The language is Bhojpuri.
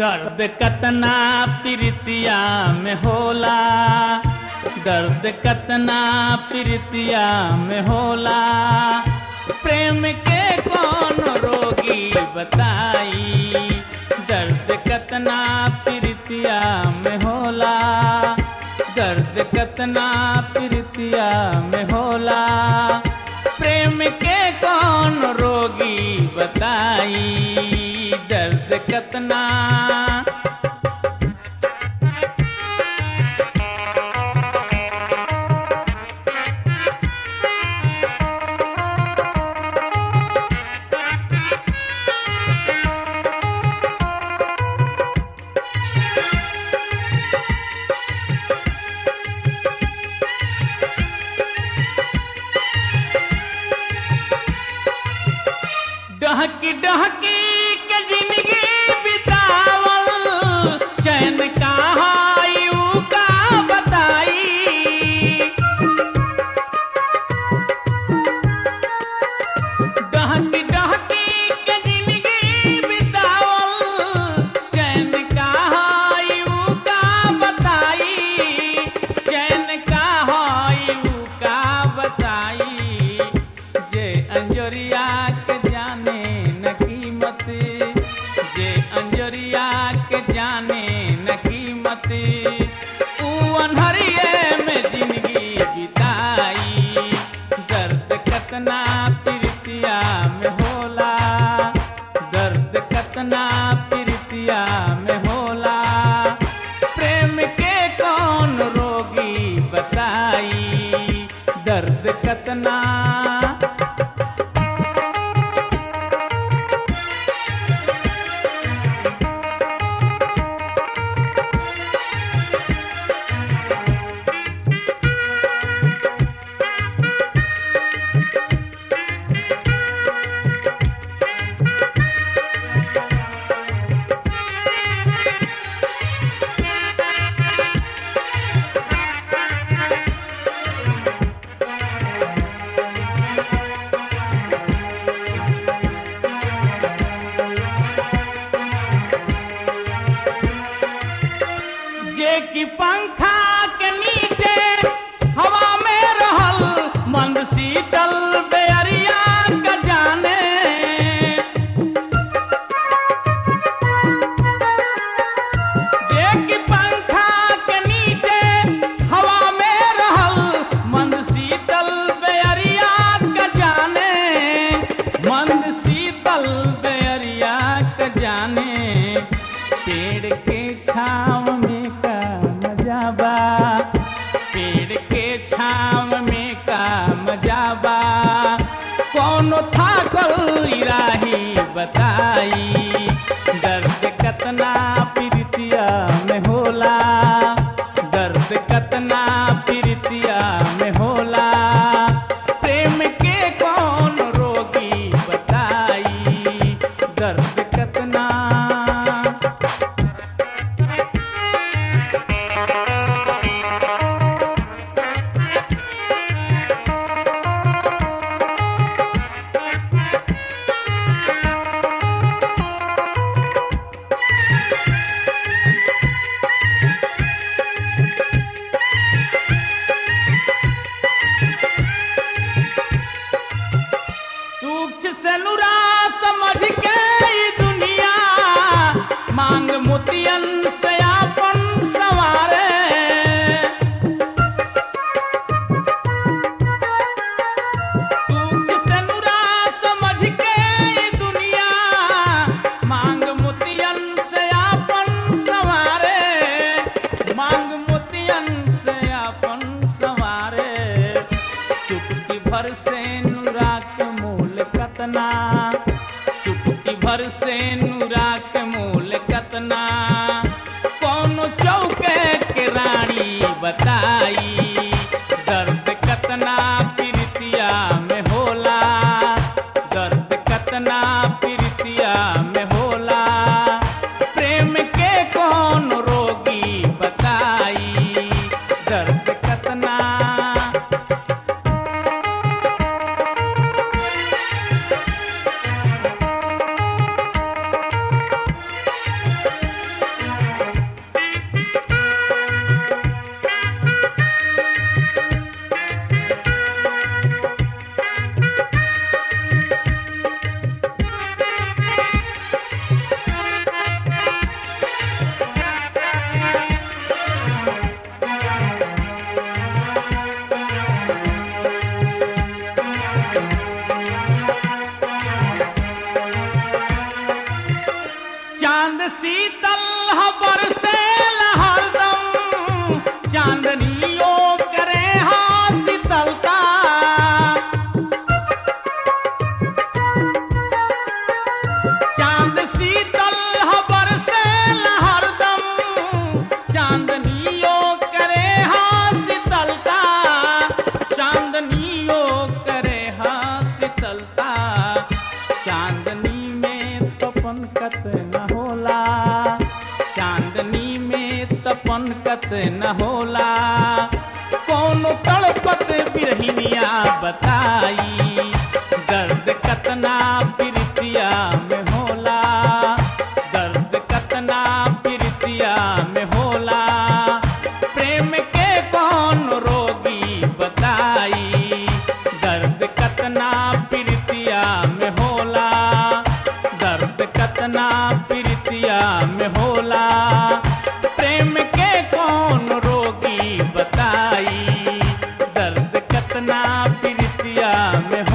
दर्द कतना प्रीतिया में होला दर्द कतना प्रीतिया में होला प्रेम के कौन रोगी बताई दर्द कतना प्रीतिया में होला दर्द कतना प्रीतिया में होला प्रेम के कौन रोगी बताई दर्द कतना डहकी डहकी के जिंदगी बितावल चैन कहाँ यू का बताई डहकी डहकी के जिंदगी बितावल चैन कहाँ यू का बताई चैन कहाँ यू का बताई जे अंजोरिया के जाने न कीमत जे अंजोरिया के जाने न कीमत ऊ अनहरिए में जिंदगी बिताई दर्द कतना प्रीतिया में होला दर्द कतना प्रीतिया में होला प्रेम के कौन रोगी बताई दर्द कतना जे की पंखा के नीचे हवा में रहल मंद शीतल बेअरिया का जाने जे की पंखा के नीचे हवा में रहल मंद शीतल बेअरिया का जाने मंद शीतल बेअरिया का जाने पेड़ के छाव में का मजा बा पेड़ के छाव में का मजा बा कौनो थाकल राही बताई दर्द कतना प्रीतिया में होला दर्द कतना प्रीतिया में होला प्रेम के कौन रोगी बताई दर्द कतना सूक्ष्म से नुरा समझ के ई दुनिया मांग मोतियन से आपन सवारे सूक्ष्म से नुरा समझ के ई दुनिया मांग मोतियन से आपन सवारे मांग मोतियन से आपन सवारे चुटकी भर से नूरा के मूल कतना चुटकी भर से नूरा के मूल कतना कौन चौके के रानी बताई दर्द कतना प्रीतिया में होला दर्द कतना प्रीतिया में होला प्रेम के कौन रोगी बताई दर्द कतना चांद शीतल हबर से हरदम चांदनियो करे हाँ शीतलता चांद शीतल हबर से हरदम चांदनियो करे हाँ शीतलता चांदनियो करे हाँ शीतलता चांदनी में तपन कत न होला चांदनी में तपन कत न होला कौन तड़पत बिरहिनिया बताई दर्द कतना प्रीतिया में होला दर्द कतना प्रीतिया में होला प्रेम के कौन रोगी बताई दर्द कतना प्रीतिया में होला दर्द कतना प्रीतिया में होला प्रेम के कौन रोगी बताई दर्द कतना प्रीतिया में